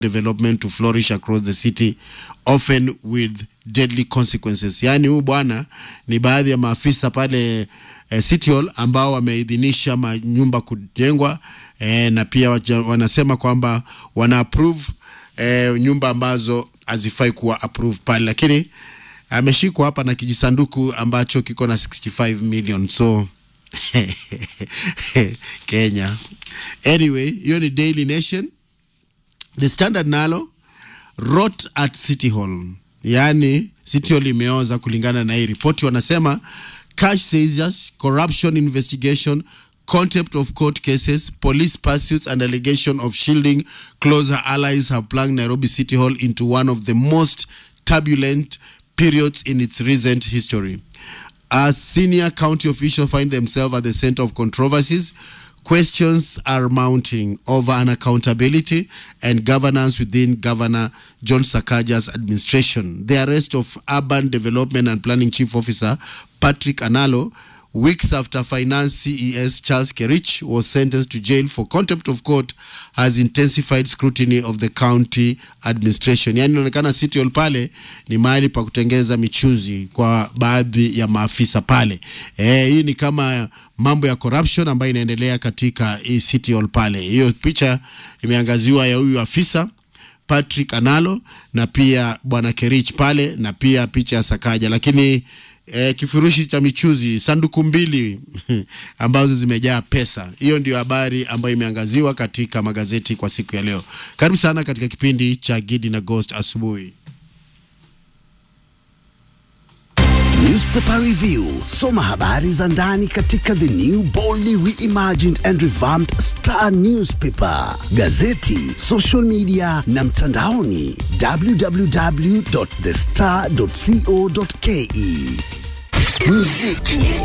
development to flourish across the city often with deadly consequences. Yaani huyu bwana ni baadhi ya maafisa pale eh, City Hall ambao wameidhinisha manyumba kujengwa eh, na pia waja, wanasema kwamba wana approve eh, nyumba ambazo hazifai kuwa approve pale, lakini ameshikwa hapa na kijisanduku ambacho kiko na 65 million so Kenya. Anyway, hiyo ni Daily Nation. The Standard nalo rot at City Hall, yaani City Hall imeoza kulingana na hii ripoti. Wanasema cash seizures, corruption investigation, contempt of court cases, police pursuits and allegation of shielding closer allies have plunged Nairobi City Hall into one of the most turbulent periods in its recent history. As senior county officials find themselves at the center of controversies, questions are mounting over unaccountability and governance within Governor John Sakaja's administration. The arrest of Urban Development and Planning Chief Officer Patrick Analo weeks after Finance CES Charles Kerich was sentenced to jail for contempt of court has intensified scrutiny of the county administration. Yani inaonekana City Hall pale ni mahali pa kutengeza michuzi kwa baadhi ya maafisa pale. Eh, hii ni kama mambo ya corruption ambayo inaendelea katika hii City Hall pale. Hiyo picha imeangaziwa ya huyu afisa Patrick Analo na pia bwana Kerich pale na pia picha ya Sakaja, lakini eh, kifurushi cha michuzi sanduku mbili ambazo zimejaa pesa. Hiyo ndio habari ambayo imeangaziwa katika magazeti kwa siku ya leo. Karibu sana katika kipindi cha Gidi na Ghost asubuhi. Newspaper Review. Soma habari za ndani katika the new boldly reimagined and revamped Star Newspaper, gazeti, social media na mtandaoni www.thestar.co.ke. Muziki